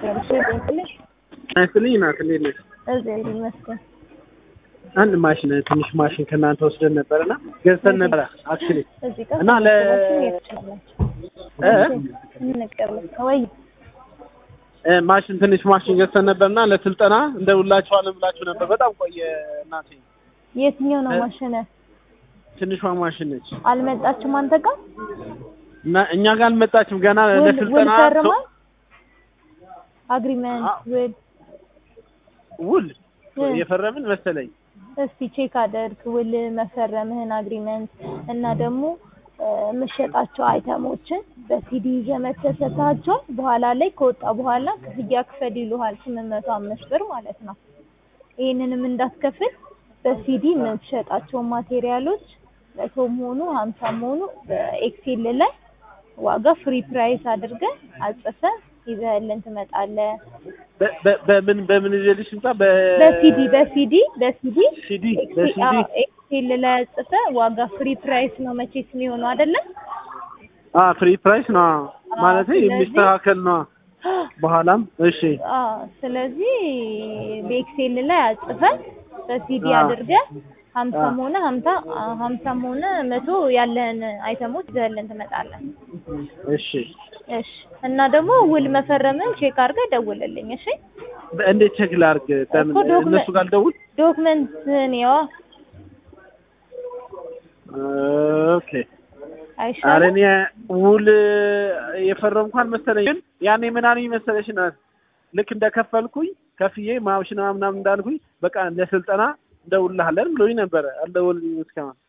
ገብሽ ልንስልሽ አይስልኝ ናት እንዴት ነሽ? እዚህ ይመስገን። አንድ ማሽን ትንሽ ማሽን ከእናንተ ወስደን ነበርና ገዝተን ነበረ አክቹሊ እዚህ ጋር እና ለ- እ? እንቀበል ወይ እ፣ ማሽን ትንሽ ማሽን ገዝተን ነበርና ለስልጠና እንደውላችኋለን ብላችሁ ነበር። በጣም ቆየ እናቴ። የትኛው ነው እ? ማሽነ? ትንሿ ማሽን ነች አልመጣችም አንተ ጋር እና እኛ ጋር አልመጣችም ገና ውል ውል ለስልጠና ፈርማል? አግሪመንት አ- ውል ውል እ። የፈረምን መሰለኝ። እስቲ ቼክ አደርግ ውል መፈረምህን አግሪመንት እና ደግሞ እ፣ የምትሸጣቸው አይተሞችን በሲዲ ይዘህ መተህ ሰጥተሃቸዋል። በኋላ ላይ ከወጣ በኋላ ክፍያ ክፈል ይሉሃል ስምንት መቶ አምስት ብር ማለት ነው። ይህንንም እንዳትከፍል በሲዲ የምትሸጣቸውን ማቴሪያሎች መቶም ሆኑ ሀምሳም ሆኑ በኤክሴል ላይ ዋጋ ፍሪ ፕራይስ አድርገህ አጽፈህ ይዘህልን ትመጣለህ። በ- በ- በምን በምን ይዤልሽ ልምጣ? በ- በሲዲ በሲዲ በሲዲ ሲዲ በሲዲ ኤክሴል ላይ አጽፈህ ዋጋ ፍሪ ፕራይስ ነው መቼስ የሚሆነው አይደለም? አ ፍሪ ፕራይስ ነው ማለት ስለዚህ- የሚስተካከል ነው። በኋላም እሺ አዎ ስለዚህ በኤክሴል ላይ አጽፈህ በሲዲ አዎ። አድርገህ ሀምሳም አዎ። ሆነ ሀምሳ ሀምሳም ሆነ መቶ ያለህን አይተሞች ይዘህልን ትመጣለህ። እሺ እሺ እና ደግሞ ውል መፈረምን ቼክ አድርገህ ደውልልኝ። እሺ በ- እንዴት ቼክ ላድርግ? በምን እኮ ዶክመንት- እነሱ ጋር ልደውል? ዶክመንትህን ያዋ ኦኬ ኧረ አይሻልም? እኔ ውል የፈረምኩ አልመሰለኝ። ግን ያኔ ምን አለኝ መሰለሽ ናት ልክ እንደከፈልኩኝ ከፍዬ ማሽና ምናምን እንዳልኩኝ በቃ ለስልጠና እንደውልሃለን ብሎኝ ነበረ። አልደወልኝም እስካሁን።